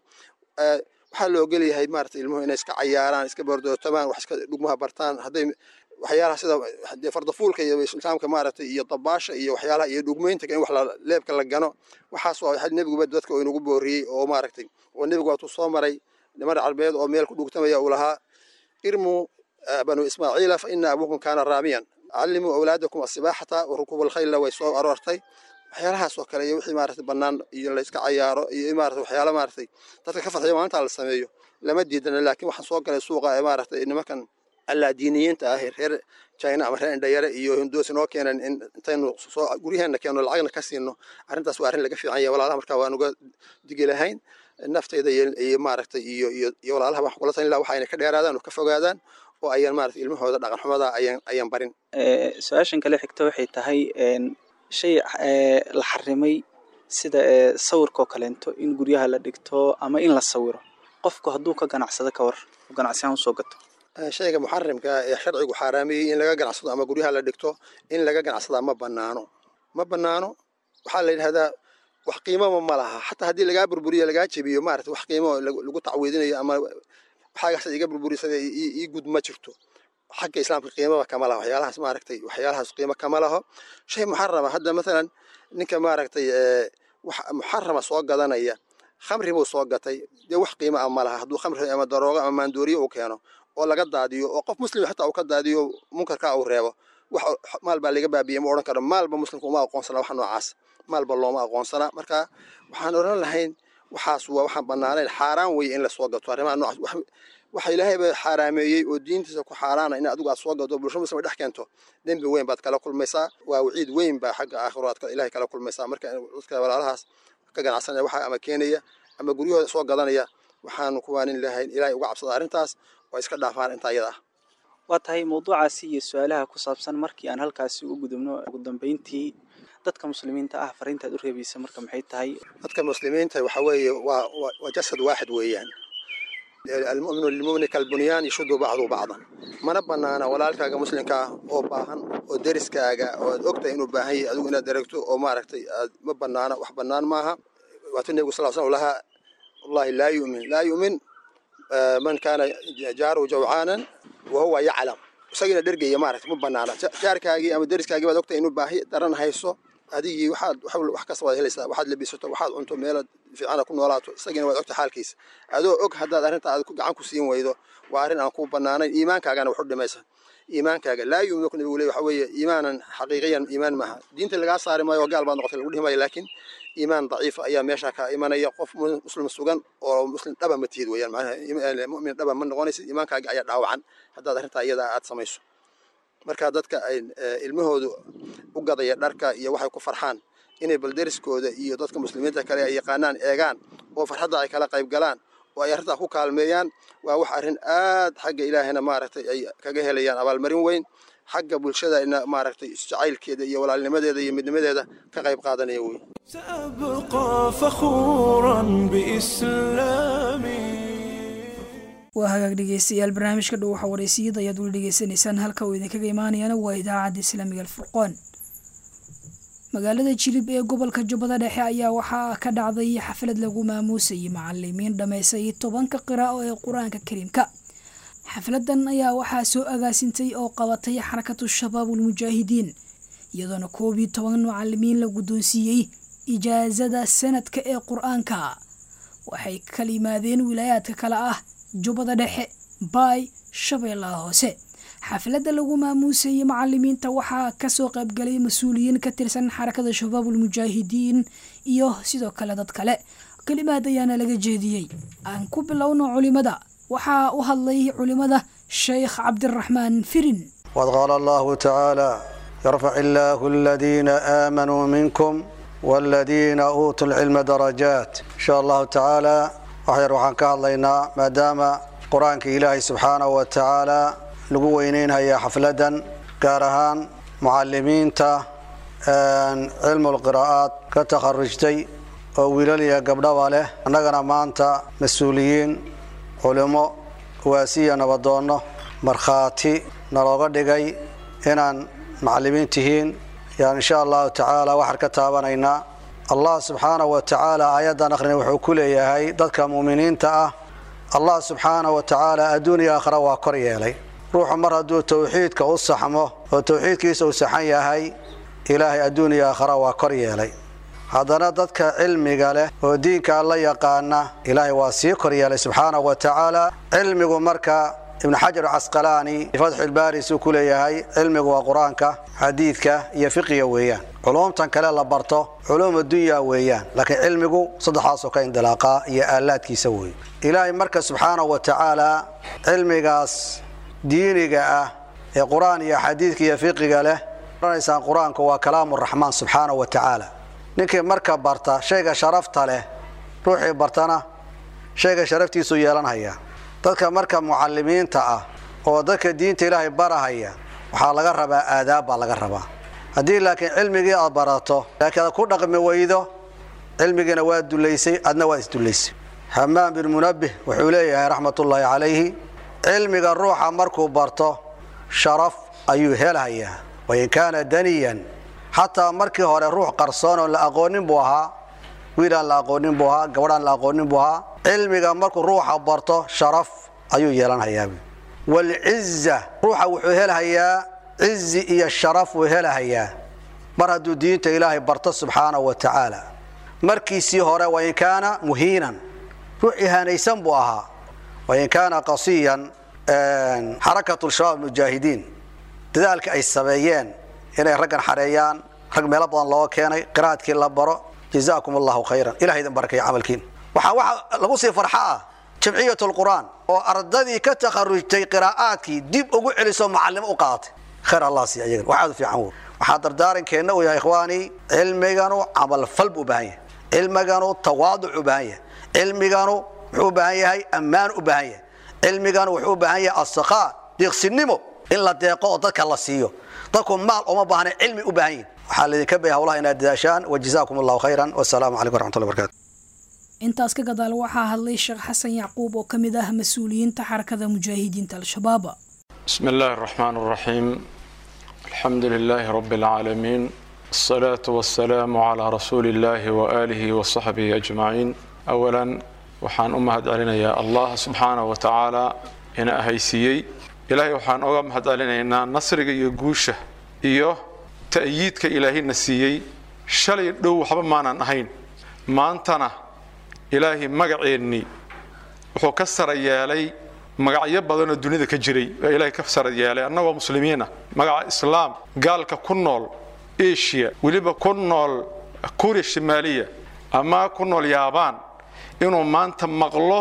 waxaa la ogol yahay maarata ilmuhu inay iska cayaaraan iska bordootamaan wax iska dhugmaha bartaan hadday waxyaalaha sida dee fardafuulka iyo islaamka maaragtay iyo dabaasha iyo waxyaalaha iyo dhugmeynta in wax leebka la gano waxaas waa waxa nebiguba dadka oo inagu booriyey oo maaragtay oo nebigu waatuu soo maray niman carbeed oo meel ku dhugtamaya uu lahaa irmuu banu ismaaciila fa ina abuukum kaana raamiyan callimuu awlaadakum asibaaxata wa rukuub alkhayla way soo aroortay waxyaalahaas oo kale iyo wixii maaragtay bannaan iyo la iska cayaaro iyo maaragtay waxyaala maaragtay dadka ka farxiya maalinta la sameeyo lama diidana laakiin waxaan soo galay suuqa ee maaragtay nimankan allaa diiniyiinta ah reer china ama reer indhayare iyo hindoos inoo keenan in intaynu soo guryaheena keenno lacagna ka siino arrintaas waa arrin laga fiican yahay walaalaha markaa waan uga digi lahayn naftayda iyo maaragtay iyo iyo iyo walaalaha waxaan kula talin laha waxa ayna ka dheeraadaan oo ka fogaadaan oo ayaan maaragtay ilmahooda dhaqan xumada ayaan ayaan barin su-aashan kale xigta waxay tahay shay la xarimay sida sawirkaoo kaleento in guryaha la dhigto ama in la sawiro qofku hadduu ka ganacsado ka war ganacsiyahan usoo gato shayga muxarimka ee sharcigu xaaraamiyey in laga ganacsado ama guryaha la dhigto in laga ganacsadaa ma banaano ma banaano waxaa la yidhahdaa wax qiimaba ma laha xataa haddii lagaa burburiyo lagaa jebiyo maarata wax qiimo lagu tacwiidinayo ama waxaagaas iga burburisada ii gud ma jirto xagga islaamka qiimaba kama laho waxyaalahaas maaragtay waxyaalahaas qiimo kama laho shay muxarama hadda mathalan ninka maaragtay wax muxarama soo gadanaya khamri buu soo gatay dee wax qiimo ah ma laha hadduu khamri ama daroogo ama maandooriyo uu keeno oo laga daadiyo oo qof muslim xataa uu ka daadiyo munkarkaa uu reebo wax maal baa laga baabiyey ma odhan karo maalba muslimka uma aqoonsana wax noocaas maalba looma aqoonsana marka waxaan odhan lahayn waxaas waa waxaan bannaanayn xaaraan weeye in lasoo gato arrimaha noocaas waxa ilaahay ba xaaraameeyey oo diintiisa ku xaaraana in adigu aad soo gado bulsho muslima dhex keento dembi weyn baad kala kulmaysaa waa waciid weyn baa xagga aakhiro aad ilahay kala kulmaysaa marka dadka walaalahaas ka ganacsanaya waxa ama keenaya ama guryahooda soo gadanaya waxaanu kuwaanin lahayn ilaahay uga cabsada arrintaas oo iska dhaafaan intaa iyada ah waa tahay mawduucaasi iyo su-aalaha ku saabsan markii aan halkaasi u gudubno ugu dambeyntii dadka muslimiinta ah fariintaad u reebaysa marka maxay tahay dadka muslimiinta waxa weeye waa waa jasad waaxid weeyaan almuminu lilmumini kalbunyaan yashudu bacdu bacdan mana banaana walaalkaaga muslimka ah oo baahan oo deriskaaga oo aad ogtahay inuu baahan yahay adigu inaad aragto oo maaragtay aad ma banaana wax banaan maaha waatuu nebigu sal slam lahaa wallahi laa yumin laa yumin man kaana jaaruhu jawcaanan wa huwa yaclam isagiina dhergaya maaragtay ma banaana jaarkaagii ama deriskaagii baad ogtahay inuu baahi daran hayso adigii waxaad wax kasta waad helaysaa waxaad labisato waxaad cunto meelaad fiicana ku noolaato isagiina waad ogta xaalkiisa adoo og haddaad arrinta aad gacan ku siin weydo waa arrin aan ku banaanayn iimaankaagana wax u dhimaysa iimaankaaga laa yuuminu nabigu le waxa weeye iimaanan xaqiiqiyan iimaan maaha diinta lagaa saari maayo oo gaal baad noqotay lagu dhihi maayo laakiin iimaan daciifa ayaa meesha ka imanaya qof muslim sugan oo muslim dhaba ma tihid weeyaan macnaha mu'min dhaba ma noqonaysid iimaankaaga ayaa dhaawacan haddaad arrintaa iyada aad samayso marka dadka ay ilmahoodu u gadaya dharka iyo waxay ku farxaan inay balderiskooda iyo dadka muslimiinta kale ay yaqaanaan eegaan oo farxadda ay kala qayb galaan oo ay arrintaa ku kaalmeeyaan waa wax arrin aad xagga ilaahayna maaragtay ay kaga helayaan abaalmarin weyn xagga bulshadana maaragtay isjacaylkeeda iyo walaalnimadeeda iyo midnimadeeda ka qayb qaadanaya wey سأبقى فخورا بإسلامي waa hagaag dhegeystayaal barnaamijka dhow waxa wareysiyada ayaad weli dhegeysanaysaan halka uu idinkaga imaanayana waa idaacadda islaamiga alfurqoon magaalada jilib ee gobolka jubbada dhexe ayaa waxaa ka dhacday xaflad lagu maamuusayay macalimiin dhammaysay tobanka qiraa'o ee qur-aanka kariimka xafladan ayaa waxaa soo agaasintay oo qabatay xarakatu shabaabul mujaahidiin iyadoona koob iyo toban macalimiin la guddoonsiiyey ijaasada sanadka ee qur-aanka waxay kala yimaadeen wilaayaadka kale ah jubbada dhexe baay shabeellaha hoose xafladda lagu maamuusayey macalimiinta waxaa kasoo qaybgalay mas-uuliyiin ka tirsan xarakada shabaabul mujaahidiin iyo sidoo kale dad kale kelimaad ayaana laga jeediyey aan ku bilowno culimada waxaa u hadlay culimada sheekh cabdiraxmaan firin وقد قال الله تعالى يرفع الله الذين آمنوا منكم والذين أوتوا العلم درجات إن شاء الله تعالى waxyar waxaan ka hadlaynaa maadaama qur-aanka ilaahay subxaanahu wa tacaala lagu weyneynhaya xafladan gaar ahaan mucalimiinta cilmul qiraa'aad ka takharujtay oo wiilal iyo gabdhaba leh annagana maanta mas-uuliyiin culimo waasiya nabadoonno markhaati nalooga dhigay inaan macalimiin tihiin yaan insha allahu tacaala waxaan ka taabanaynaa allah subxaanahu wa tacaala aayaddan akhrin wuxuu ku leeyahay dadka muuminiinta ah allah subxaanahu wa tacaala adduuniya aakhira waa kor yeelay ruuxu mar hadduu towxiidka u saxmo oo towxiidkiisa uu saxan yahay ilaahay adduuniya aakhira waa kor yeelay haddana dadka cilmiga leh oo diinka la yaqaana ilaahay waa sii kor yeelay subxaanahu wa tacaala cilmigu marka ibnu xajar casqalaani fatxulbaari suu ku leeyahay cilmigu waa qur-aanka xadiidka iyo fiqiga weeyaan culumtan kale la barto culuum addunya weeyaan laakiin cilmigu saddexaasoo ka indilaaqaa iyo aalaadkiisa weeye ilaahay marka subxaanahu wa tacaala cilmigaas diiniga ah ee qur-aan iyo xadiidka iyo fiqiga leh oranaysaan qur-aanku waa kalaamu raxmaan subxaanahu wa tacaala ninkii marka barta shayga sharafta leh ruuxii bartana shayga sharaftiisuu yeelanhaya dadka marka mucalimiinta ah oo dadka diinta ilaahay barahaya waxaa laga rabaa aadaab baa laga rabaa haddii laakiin cilmigii aad barato laakiin aad ku dhaqmi weydo cilmigiina waa dulaysay adna waa isdulaysay hamaam bin munabbih wuxuu leeyahay raxmatullaahi calayhi cilmiga ruuxa markuu barto sharaf ayuu helayaa wain kaana daniyan xataa markii hore ruux qarsoon oo la aqoonin buu ahaa wiilaan la aqoonin buu ahaa gabadhaan la aqoonin buu ahaa cilmiga markuu ruuxa barto sharaf ayuu yeelanhayaa walciza ruuxa wuxuu helahayaa cizi iyo sharaf wuu helahayaa mar hadduu diinta ilaahay barto subxaanahu wa tacaala markiisii hore wain kaana muhiinan ruux ihaanaysan buu ahaa wain kaana qasiyan xarakatu shabaab mujaahidiin dadaalka ay sameeyeen inay raggan xareeyaan rag meelo badan looga keenay qiraadkii la baro jazaakum allahu khayran ilaha idin barakaya camalkiin waxaa waxa lagu sii farxa ah jamciyat lqur'aan oo ardadii ka takharujtay qiraa'aadkii dib ugu celiso macallimo u qaadatay khayr allah siiya iyagan waxaad u fiican wood waxaa dardaarankeenna uu yahay ikhwaani cilmiganu camalfal buu u baahan yahay cilmiganu tawaaduc u baahan yahay cilmiganu wuxuu u baahan yahay ammaan u baahan yahay cilmiganu wuxuu u baahan yahay asakhaa deeqsinimo in la deeqo oo dadka la siiyo dadku maal uma baahna cilmi u baahan yihin waxaa laydinka baya hawlaha inaad dadaashaan wajazaakum allahu khayran wasalaamu calaykum waraxmatullahi barakatu intaas ka gadaal waxaa hadlay sheekh xasan yacquub oo ka mid ah mas-uuliyiinta xarakada mujaahidiinta al-shabaab بسم الله الرحمن الرحيم الحمد لله رب العالمين الصلاة والسلام على رسول الله وآله وصحبه أجمعين أولا وحان أمهد علينا يا الله سبحانه وتعالى إن أهيسيي إلهي وحان أمهد علينا إن نصرك يقوشه إيوه تأييدك إلهي نسيي شلي دو حبا مانا نهين ما أنتنا إلهي مقعيني وحو كسر يالي magacyo badanoo dunida ka jiray oo ilaahay ka sarad yeelay annagoo muslimiina magaca islaam gaalka ku nool asia weliba ku nool kuuriya shimaaliya ama ku nool yaabaan inuu maanta maqlo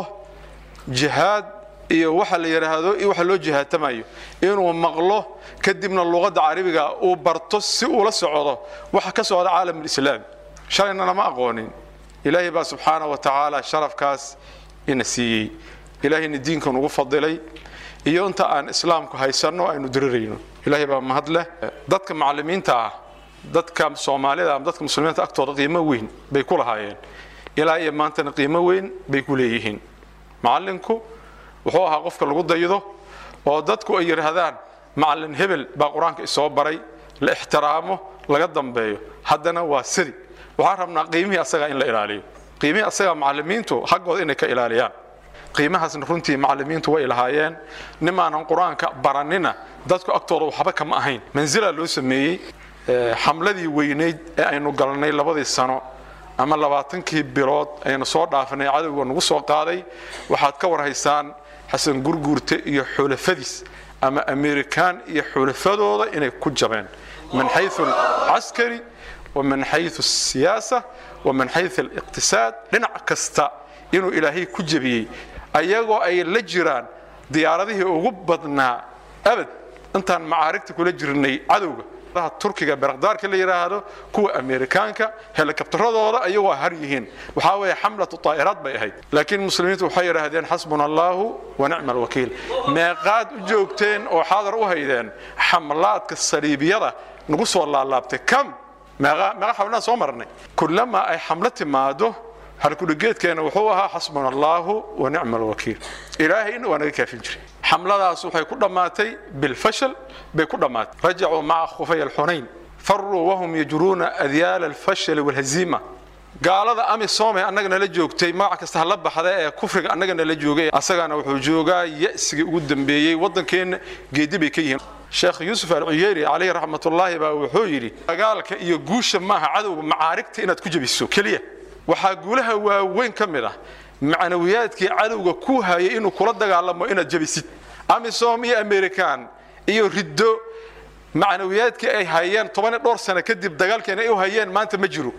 jihaad iyo waxa la yidhaahdo iyo waxa loo jihaatamayo inuu maqlo kadibna luqadda carabiga uu barto si uu la socdo waxa ka socda caalamulislaami shalayna lama aqoonin ilaahay baa subxaana wa tacaala sharafkaas ina siiyey ilaahayna diinkan ugu fadilay iyo inta aan islaamku haysanno aynu dirirayno ilaahay baa mahad leh dadka macallimiinta ah dadka soomaalida ama dadka muslimiinta agtooda qiimo weyn bay ku lahaayeen ilaa iyo maantana qiimo weyn bay ku leeyihiin macallinku wuxuu ahaa qofka lagu daydo oo dadku ay yidhaahdaan macallin hebel baa qur-aanka isoo baray la ixtiraamo laga dambeeyo haddana waa sidi waxaan rabnaa qiimihii asagaa in la ilaaliyo qiimihii asagaa macallimiintu xaggooda inay ka ilaaliyaan qiimahaasna runtii macallimiintu way lahaayeen nimaanan qur-aanka baranina dadku agtooda waxba kama ahayn mansilaa loo sameeyey xamladii weynayd ee aynu galnay labadii sano ama labaatankii bilood aynu soo dhaafanay cadowga nagu soo qaaday waxaad ka warhaysaan xasan gurguurte iyo xulafadiis ama amerikaan iyo xulafadooda inay ku jabeen min xayu caskari wa min xayu siyaasa wa min xayu aliqtisaad dhinac kasta inuu ilaahay ku jebiyey ayagoo ay la jiraan diyaaradihii ugu badnaa abad intaan macaarigta kula jirnay cadowga turkiga berakdaarka la yidhaahdo kuwa amerikaanka helikabtaradooda ayagoo har yihiin waxaa weeye xamlatu taa'iraad bay ahayd laakiin muslimiintu waxay yidhaahdeen xasbuna allahu wa nicma alwakiil meeqaad u joogteen oo xaadar u haydeen xamlaadka saliibiyada nagu soo laalaabtay kam meeqa meeqa xamlaan soo marnay kullamaa ay xamlo timaado halkudhigeedkeena wuxuu ahaa xasbuna allaahu wa nicma alwakiil ilaahayna waa naga kaafin jiray xamladaas waxay ku dhammaatay bilfashal bay ku dhammaatay rajacuu maca khufay alxunayn faruu wahum yajruuna adyaala alfashali walhaziima gaalada amisom ee annaga nala joogtay magac kasta hala baxda ee kufriga annaga nala joogay asagana wuxuu joogaa ya'sigii ugu dambeeyey waddankeenna geedi bay ka yihiin sheekh yuusuf alcuyeyri calayhi raxmatullaahi baa wuxuu yidhi dagaalka iyo guusha maaha cadowga macaarigta inaad ku jebiso keliya waxaa guulaha waaweyn ka mid ah macnawiyaadkii cadowga ku hayay inuu kula dagaalamo inaad jebisid amisom iyo american iyo riddo macnawiyaadkii ay hayeen toban iyo dhowr sano kadib dagaalkeena ay u hayeen maanta ma jiro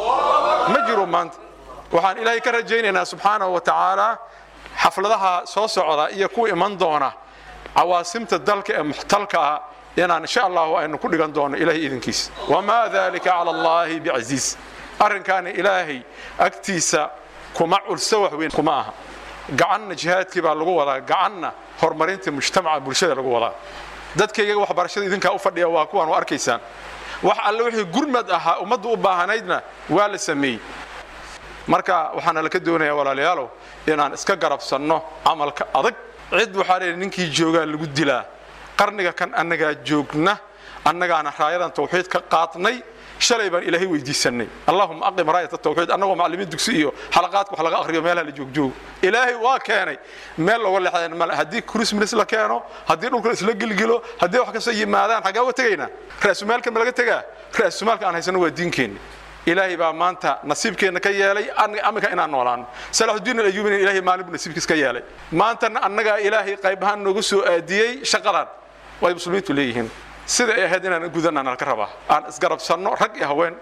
ma jiro maanta waxaan ilaahay ka rajaynaynaa subxaanahu wa tacaala xafladaha soo socda iyo kuwa iman doona cawaasimta dalka ee muxtalka ah inaan insha allahu aynu ku dhigan doono ilahay idinkiisa wamaa dalika cala allahi bicasiis arrinkaani ilaahay agtiisa kuma culso wax weyn kuma aha gacanna jihaadkii baa lagu wadaa gacanna horumarinta mujtamaca bulshada lagu wadaa dadkayga waxbarashada idinkaa u fadhiya waa kuwaan u arkaysaan wax alle wixii gurmad ahaa ummaddu u baahanaydna waa la sameeyey marka waxaana laka doonayaa walaalayaalow inaan iska garabsanno camalka adag cid waxaa leeyahay ninkii joogaa lagu dilaa qarniga kan annagaa joogna annagaana raayadan tawxiid ka qaadnay shalay baan ilaahay weydiisanay allahuma aqim raayat tawxiid annagoo macallimiin dugsi iyo xalaqaadka wax laga akhriyo meelaha la joogjoogo ilaahay waa keenay meel looga leexdeen male haddii christmas la keeno haddii dhulka isla gilgilo haddii wax kastoo yimaadaan xaggaa uga tegaynaa ra'sumaalka ma laga tegaa ra'sumaalka aan haysano waa diinkeenna ilaahay baa maanta nasiibkeenna ka yeelay aminka inaan noolaano salaxudiin alayuubina ilaahay maalin buu nasiibkiis ka yeelay maantana annagaa ilaahay qayb ahaan noogu soo aadiyey shaqadan way muslimiintu leeyihiin sida ay ahayd inaan gudanaan ka rabaa aan isgarabsanno rag iyo haween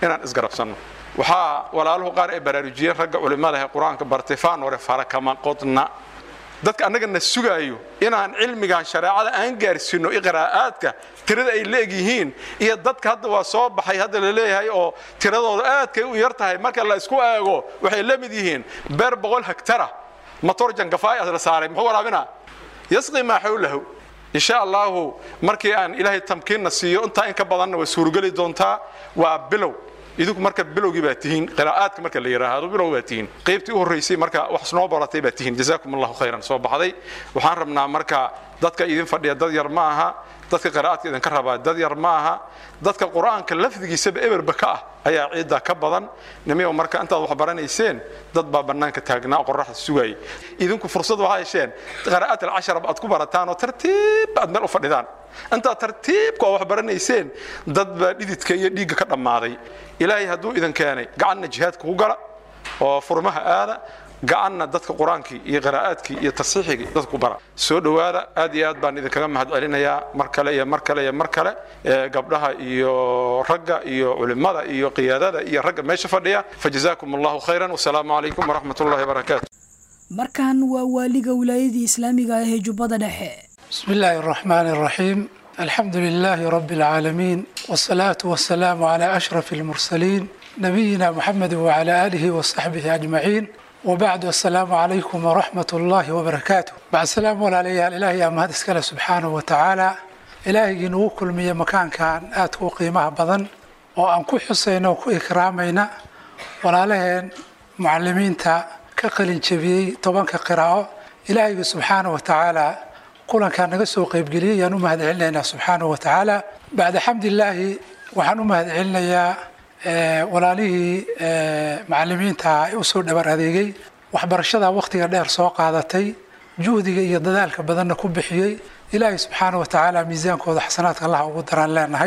inaan isgarabsanno waxaa walaaluhu qaar ay baraarujiyeen ragga culimmada ee qur-aanka bartay faanore fara kama qodna dadka annagana sugaayo inaan cilmigan shareecada aan gaarsiino iqraa'aadka tirada ay leegyihiin iyo dadka hadda waa soo baxay hadda la leeyahay oo tiradooda aadkay u yar tahay marka la isku eego waxay la mid yihiin beer boqol hektara matoor jangafaay la saaray muxuu waraabinaa yasqi maa xawlahu insha allahu markii aan ilaahay tamkiinna siiyo intaa in ka badanna way suurgeli doontaa waa bilow idinku marka bilowgii baa tihiin qiraa'aadka marka la yidhaahdo bilow baa tihiin qaybtii u horreysay marka wax noo baratay baa tihiin jazaakum allahu khayran soo baxday waxaan rabnaa marka dadka idin fadhiya dad yar ma aha dadka qiraa'aadka idinka rabaa dad yar ma aha dadka qur-aanka lafdigiisaba eberba ka ah ayaa ciidda ka badan nimiyow marka intaad wax baranayseen dad baa bannaanka taagnaa oo qorraxda sugayay idinku fursad waxaa hesheen qiraa'aat alcasharaba aad ku barataan oo tartiib aad meel u fadhidaan intaad tartiibka oo wax baranayseen dad baa dhididka iyo dhiigga ka dhammaaday ilaahay hadduu idin keenay gacanna jihaadka ku gala oo furmaha aada gacanna dadka qur-aankii iyo qiraa'aadkii iyo tasiixigii dadka ku bara soo dhowaada aad iyo aad baan idinkaga mahad celinayaa mar kale iyo mar kale iyo mar kale gabdhaha iyo ragga iyo culimmada iyo qiyaadada iyo ragga meesha fadhiya fajazaakum allahu khayran wasalaamu calaykum waraxmat ullahi wabarakaatu markan waa waaliga wilaayadii islaamiga ah ee jubbada dhexe بسم الله الرحمن الرحيم الحمد لله رب العالمين والصلاة والسلام على أشرف المرسلين نبينا محمد وعلى آله وصحبه أجمعين وبعد السلام عليكم ورحمة الله وبركاته بعد السلام عليه الإلهي أما هذا سبحانه وتعالى إلهي نو كل مية مكان كان آتو قيمة بدن وأن كو حسين وكو إكرامينا ولا لهن معلمين تا كقلين شبيه طبعا كقراءة إلهي سبحانه وتعالى kulankaa naga soo qaybgeliyay ayaan u mahad celinaynaa subxaanahu wa tacaala bacda xamdilaahi waxaan u mahad celinayaa walaalihii macalimiinta ee usoo dhabar adeegay waxbarashada wakhtiga dheer soo qaadatay juhdiga iyo dadaalka badanna ku bixiyey ilaahay subxaanahu wa tacaala miisaankooda xasanaadka allaha ugu daraan leenahay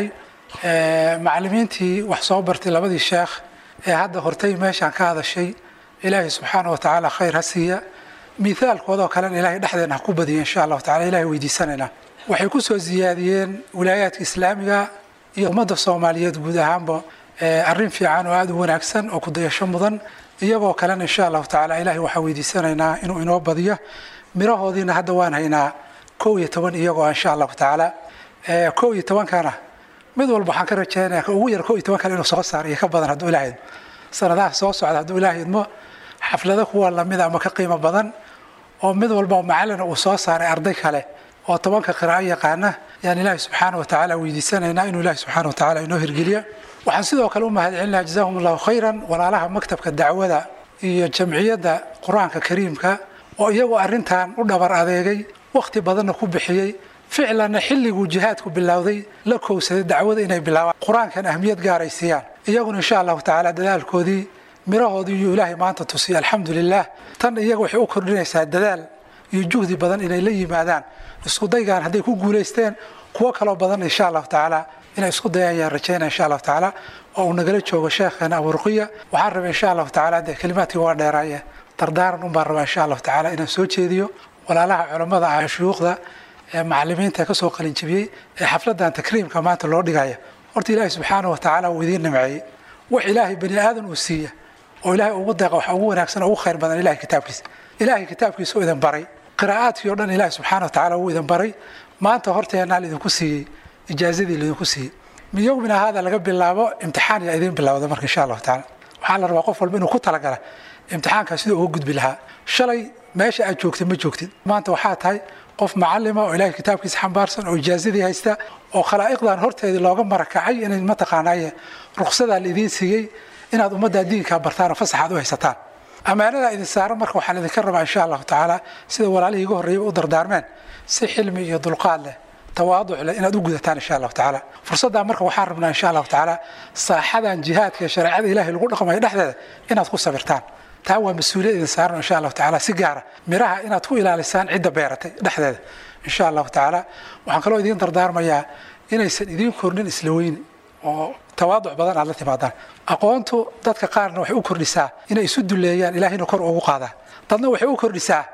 macalimiintii wax soo bartay labadii sheekh ee hadda hortay meeshaan ka hadashay ilaahay subxaanahu wa tacaala khayr ha siiya miaalkoodoo kalena ilaahay dhexdeena ha ku badiya insha allahu tacala ilahay weydiisanaynaa waxay ku soo siyaadiyeen wilaayaadka islaamiga iyo ummadda soomaaliyeed guud ahaanba arrin fiican oo aada u wanaagsan oo kudayasho mudan iyagoo kalena insha allahu tacala ilahay waxaa weydiisanaynaa inuu inoo badiyo mirahoodiina hadda waan haynaa kow iyo toban iyagoo insha allahu tacaala kow iyo tobankana mid walba waxaan ka rajaynaya ka ugu yar kow iyo toban kale inuu soo saaro iyo ka badan hadduu ilahay sanadaha soo socda hadduu ilahay idmo xaflado kuwa lamida ama ka qiimo badan oo mid walba macalina uu soo saaray arday kale oo tobanka qiraa'o yaqaana yaan ilaahi subxaana wa tacaala weydiisanaynaa inuu ilaahi subxaana wa tacaala inoo hirgeliyo waxaan sidoo kale u mahad celinaya jazahum allahu khayran walaalaha maktabka dacwada iyo jamciyadda qur-aanka kariimka oo iyagoo arrintan u dhabar adeegay wakhti badanna ku bixiyey ficlanna xilliguu jihaadku bilowday la kowsaday dacwada inay bilaabaan qur-aankan ahmiyad gaaray siiyaan iyaguna insha allahu tacaala dadaalkoodii mirahoodii iyo ilaahay maanta tusiya alxamdu lilah tan iyaga waxay u kordhinaysaa dadaal iyo juhdi badan inay la yimaadaan isku daygaan hadday ku guulaysteen kuwo kaloo badan insha allahu tacaala inay isku dayaan yaan rajaynaya insha allahu tacaala oo uu nagala joogo sheekheena aburuqiya waxaan rabay insha allahu tacaala dee kelimaadkii waa dheeraaye dardaaran un baan rabaa insha allahu tacaala inaan soo jeediyo walaalaha culammada ah shuyuukhda ee macalimiinta kasoo qalinjibiyey ee xafladan takriimka maanta loo dhigaya horta ilaahay subxaanahu wa tacaala uu idiin nimceeyey wax ilaahay bani aadan uu siiya oo ilaahay ugu deeqa waxa ugu wanaagsan oo ugu khayr badan ilahay kitaabkiisa ilaahay kitaabkiisa oo idin baray qiraa'aadkii o dhan ilaahay subxaana wa tacaala uu idin baray maanta horteennaa laidinku siiyey ijaazadii laidinku siiyey min yowmina haada laga bilaabo imtixaan yaa idiin bilowda marka insha allahu tacaala waxaa la rabaa qof walba inuu ku talagala imtixaankaa siduu uga gudbi lahaa shalay meesha aad joogtid ma joogtid maanta waxaa tahay qof macalima oo ilaahay kitaabkiisa xambaarsan oo ijaazadii haysta oo khalaa'iqdan horteedii looga marakacay inay mataqaanaaye ruqsadaa laidiin siiyey inaad ummaddaa diinkaa bartaan oo fasaxaad u haysataan ammaanadaa idin saaran marka waxaan idinka rabaa insha allahu tacaala sida walaalihii iga horreeyay u dardaarmeen si xilmi iyo dulqaad leh tawaaduc leh inaad u gudataan insha allahu tacaala fursaddaa marka waxaan rabnaa insha allahu tacaala saaxadan jihaadka ee shareecada ilaahay lagu dhaqmayo dhexdeeda inaad ku sabirtaan taa waa mas-uuliyad idin saaran insha allahu tacaala si gaara miraha inaad ku ilaalisaan cidda beeratay dhexdeeda insha allahu tacaala waxaan kaloo idiin dardaarmayaa inaysan idiin kornin isla weyni oo tawaaduc badan aad la timaadaan aqoontu dadka qaarna waxay u kordhisaa inay isu duleeyaan ilaahayna kor ugu qaadaan dadna waxay u kordhisaa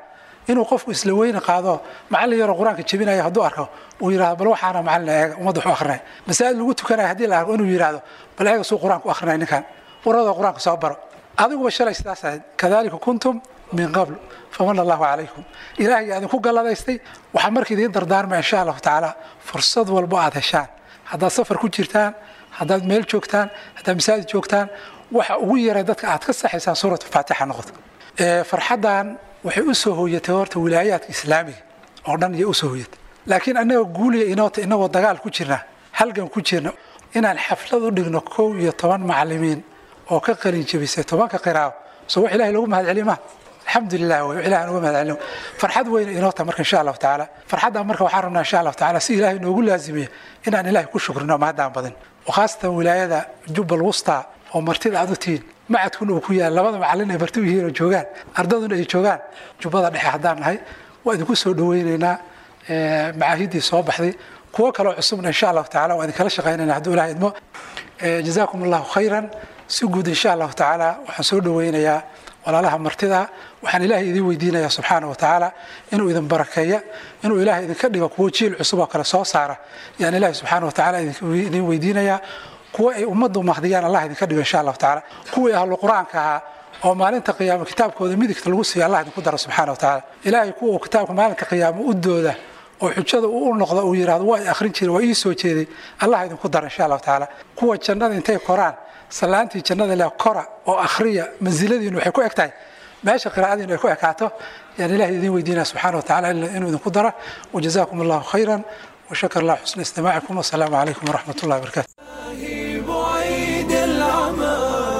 inuu qofku isla weyne qaado macallin yaroo qur-aanka jebinaya hadduu arko uu yidhahdo bal waxaana macallin eega ummadda waxu akrinaya masaajid lagu tukanaya haddii la arko inuu yidhahdo bal eega suu qur-aanka u akrinaya ninkan warada qur-aanka soo baro adiguba shalay sidaas ahayd kadalika kuntum min qabl faman allahu calaykum ilaahay idinku galladaystay waxaa marka idiin dardaarmaya insha allahu tacaala fursad walbo aad heshaan haddaad safar ku jirtaan haddaad meel joogtaan haddaad masaajid joogtaan waxa ugu yaray dadka aad ka saxaysaan suuratu faatixa noqoto farxaddan waxay u soo hooyatay horta wilaayaadka islaamiga oo dhan iyo usoo hooyatay laakiin annaga guuliya inoota inagoo dagaal ku jirna halgan ku jirna inaan xaflad u dhigno kow iyo toban macallimiin oo ka qalin jebisay tobanka qiraawo soo wax ilahay loogu mahad celiyo ma alxamdulilah wey ilahan uga mahad celino farxad weyna inoota marka insha allahu tacaala farxaddan marka waxaan rabnaa insha allahu tacaala si ilahay noogu laazimiya inaan ilahay ku shukrino mahaddaan badin khaasatan wilaayada jubbal wusta oo martida aad u tihiin macadkuna uu ku yaal labada macallin ay marti u yihiin oo joogaan ardaduna ay joogaan jubbada dhexe haddaan nahay waa idinku soo dhaweynaynaa macaahiddii soo baxday kuwo kaloo cusubna insha allahu tacala waa idinkala shaqaynayna hadduu ilahay idmo jazaakum allahu khayran si guud insha allahu tacaala waxaan soo dhaweynayaa walaalaha martida waxaan ilaahay idin weydiinayaa subxaana wa tacaala inuu idin barakeeya inuu ilaahay idinka dhigo kuwo jiil cusub oo kale soo saara yaan ilaahay subxaana wa tacaala idin weydiinayaa kuwa ay ummaddu mahdiyaan allah idinka dhigo insha allahu tacaala kuwii ahlu qur-aanka ahaa oo maalinta qiyaamo kitaabkooda midigta lagu siiyo allah idinku daro subxaana wa tacaala ilaahay kuwa uu kitaabka maalinta qiyaamo u dooda oo xujada uu u noqdo uu yidhahdo waa i akhrin jiray waa ii soo jeeday allah idinku daro insha allahu tacaala kuwa jannada intay koraan salaantii jannada leh kora oo akhriya mansiladiinu waxay ku eg tahay meesha qiraa'adiinu ay ku ekaato yaan ilahay idin weydiinaya subxaana wa tacala inuu idinku daro wajazaakum allahu khayran وشكر الله حسن استماعكم والسلام عليكم ورحمة الله وبركاته بعيد العمى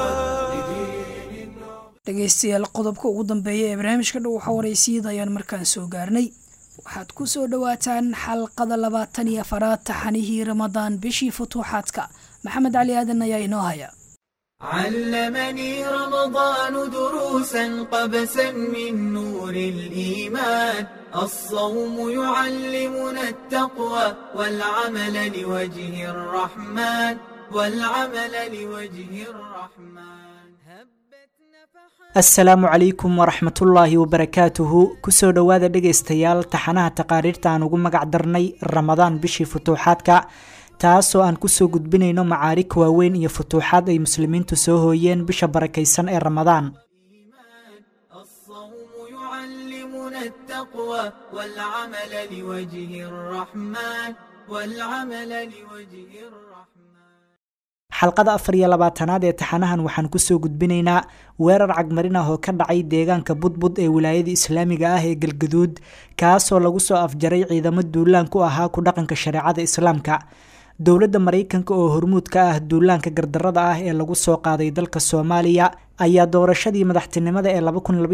dhegaystayaal qodobka ugu dambeeya ee barnaamijka dhow waxa waraysiyada ayaan markaan soo gaarnay waxaad ku soo dhowaataan xalqada labaatan iyo afaraad taxanihii ramadaan bishii futuuxaadka maxamed cali aadan ayaa inoo haya علمني رمضان دروسا قبسا من نور الإيمان الصوم يعلمنا التقوى والعمل لوجه الرحمن والعمل لوجه الرحمن asalaamu calaykum waraxmatullaahi wabarakaatuhu kusoo dhowaada dhegaystayaal taxanaha taqaariirta aan ugu magac darnay ramadaan bishii futuuxaadka taasoo aan kusoo gudbinayno macaarig waaweyn iyo futuuxaad ay muslimiintu soo hooyeen bisha barakaysan ee ramadaan الصوم يعلمنا التقوى والعمل لوجه الرحمن والعمل لوجه الرحمن xalqada afar iyo labaatanaad ee taxanahan waxaan kusoo gudbinaynaa weerar cagmarin ah oo ka dhacay deegaanka budbud ee wilaayada islaamiga ah ee galgaduud kaasoo lagu soo afjaray ciidamo duulaan ku ahaa ku dhaqanka shareecada islaamka dowladda maraykanka oo hormuud ka ah duulaanka gardarada ah ee lagu soo qaaday dalka soomaaliya ayaa doorashadii madaxtinimada ee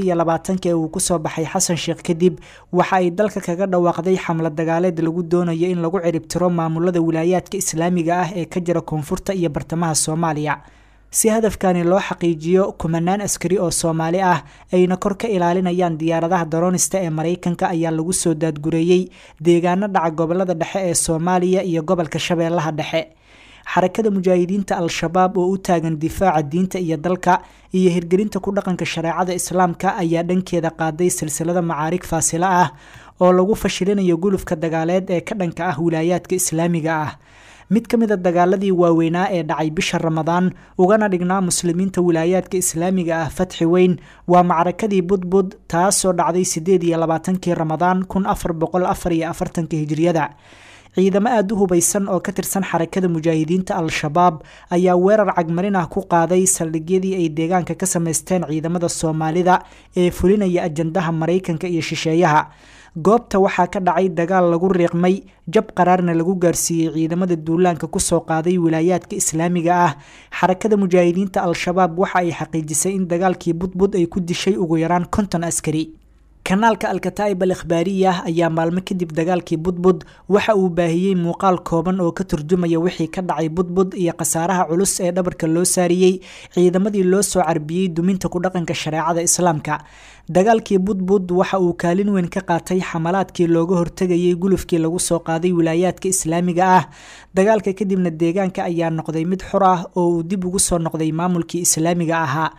ee uu kusoo baxay xasan sheekh kadib waxa ay dalka kaga dhawaaqday xamlad dagaaleed lagu doonayo in lagu ciribtiro maamulada wilaayaadka islaamiga ah ee ka jira koonfurta iyo bartamaha soomaaliya si hadafkani loo xaqiijiyo kumanaan askari oo soomaali ah ayna kor ka ilaalinayaan diyaaradaha daroonista ee maraykanka ayaa lagu soo daadgureeyey deegaano dhaca gobolada dhexe ee soomaaliya iyo gobolka shabeellaha dhexe xarakada mujaahidiinta al-shabaab oo u taagan difaaca diinta iyo dalka iyo hirgelinta ku dhaqanka shareecada islaamka ayaa dhankeeda qaaday silsilada macaarig faasilo ah oo lagu fashilinayo gulufka dagaaleed ee ka dhanka ah wilaayaadka islaamiga ah mid ka mid a dagaaladii waaweynaa ee dhacay bisha ramadaan ugana dhignaa muslimiinta wilaayaadka islaamiga ah fatxi weyn waa macrakadii budbud taasoo dhacday sideed iyo labaatankii ramadaan kun afar boqol afar iyo afartanka hijriyada ciidamo aada u hubaysan oo ka tirsan xarakada mujaahidiinta al-shabaab ayaa weerar cagmarin ah ku qaaday saldhigyadii ay deegaanka ka sameysteen ciidamada soomaalida ee fulinaya ajandaha maraykanka iyo shisheeyaha goobta waxaa ka dhacay dagaal lagu riiqmay jab qaraarna lagu gaarsiiyey ciidamada duulaanka kusoo qaaday wilaayaadka islaamiga ah xarakada mujaahidiinta al-shabaab waxa ay xaqiijisay in dagaalkii budbud ay ku dishay ugu yaraan konton askari kanaalka alkataa'ib al ikhbaariyah ayaa maalmo kadib dagaalkii budbud waxa uu baahiyey muuqaal kooban oo ka turjumaya wixii ka dhacay budbud iyo khasaaraha culus ee dhabarka loo saariyey ciidamadii loo soo carbiyey duminta ku dhaqanka shareecada islaamka dagaalkii budbud waxa uu kaalin weyn ka qaatay xamalaadkii looga hortegayay gulufkii lagu soo qaaday wilaayaadka islaamiga ah dagaalka kadibna deegaanka ayaa noqday mid xur ah oo uu dib ugu soo noqday maamulkii islaamiga ahaa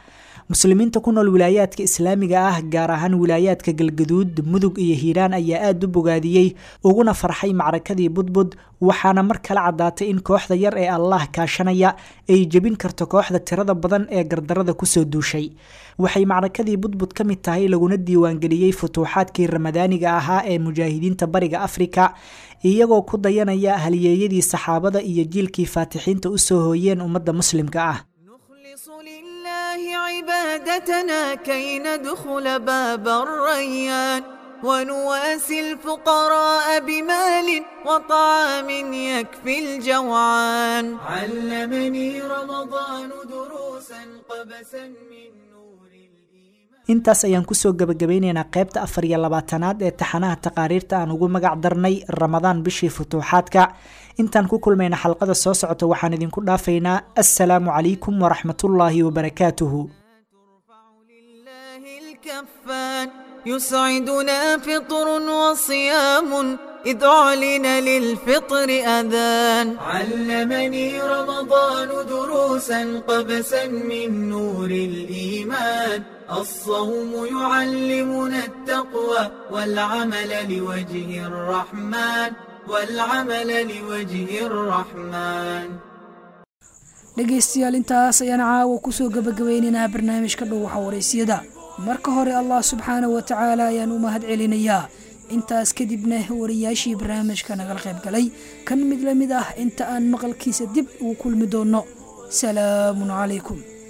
muslimiinta ku nool wilaayaadka islaamiga ah gaar ahaan wilaayaadka galgaduud mudug iyo hiiraan ayaa aada u bogaadiyey uguna farxay macrakadii budbud waxaana mar kale caddaatay in kooxda yar ee allah kaashanaya ay jebin karto kooxda tirada badan ee gardarada kusoo duushay waxay macrakadii budbud ka mid tahay laguna diiwaangeliyey futuuxaadkii ramadaaniga ahaa ee mujaahidiinta bariga afrika iyagoo ku dayanaya halyeeyadii saxaabada iyo jiilkii faatixiinta usoo hooyeen ummadda muslimka ah لله عبادتنا كي ندخل باب الريان ونواسي الفقراء بمال وطعام يكفي الجوعان علمني رمضان دروسا قبسا من intaas ayaan kusoo gabagabeyneynaa qaybta afar iyo labaatanaad ee taxanaha taqaariirta aan ugu magac darnay ramadaan bishii futuuxaadka intaan ku kulmayna xalqada soo socota waxaan idinku dhaafaynaa assalaamu calaykum waraxmatullaahi wabarakaatuhu يسعدنا فطر وصيام إذ أعلن للفطر أذان علمني رمضان دروسا قبسا من نور الإيمان الصوم يعلمنا التقوى والعمل لوجه الرحمن والعمل لوجه الرحمن dhegaystayaal intaas ayaan caawa kusoo gabagabeynaynaa barnaamijka dhowaxa waraysyada marka hore allah subxaana wa tacaala ayaan u mahad celinayaa intaas kadibna wariyaashii barnaamijka nagala qayb galay kan mid la mid ah inta aan maqalkiisa dib ugu kulmi doonno salaamun calaykum